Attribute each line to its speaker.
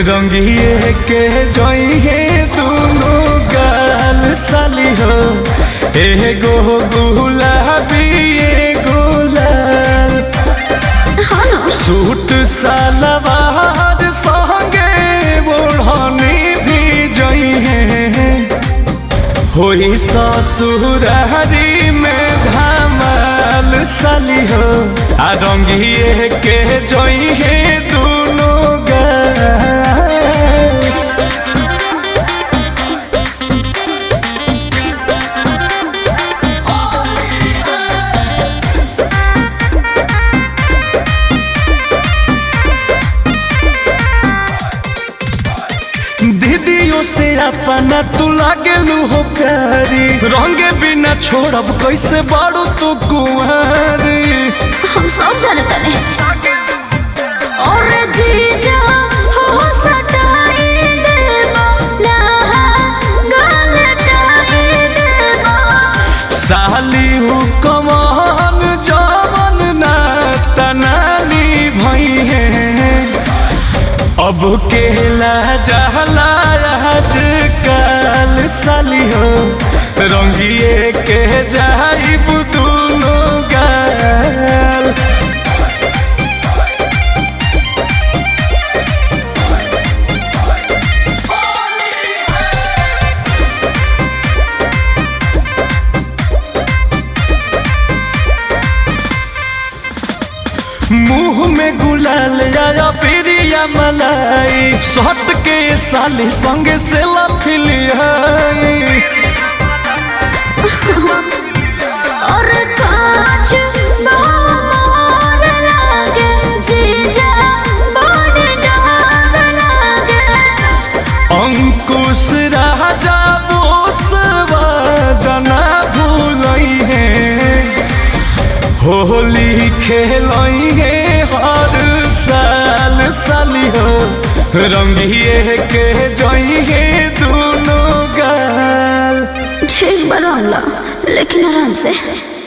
Speaker 1: रंगिए के जइहे दुनो गाल साली हो एगो गुलाबी एगो लाल सूट सलवार संगे ओढ़नी भी जइहे होई ससुरारी में धमाल साली हो आ रंगिए के जइहे दुनो गाल दीदियों से अपना तू लागेलू हो प्यारी रंगे बिना छोड़ब कैसे बाड़ू तू कुंवारी
Speaker 2: हम सब जानते हैं और जीजा हो सटाई देबो लहा गलटाई देबो
Speaker 1: साली हु कमान जवन ना तनानी भई है अब केला जहला आज काल साली हो रंगिए के जाइब दुनो गाल मुंह में गुलाल आया प्रिया मलाई सट के साली संगे से लफिलियाई
Speaker 2: और कांच मोर लागे जीजा बड़ डाग लागे
Speaker 1: अंकुश राजा बोसवादना भूलई है होली खेलई है हर साल साली हो रंगिए के जई है दोनों गाल
Speaker 2: ठीक बरौला लेकिन आराम से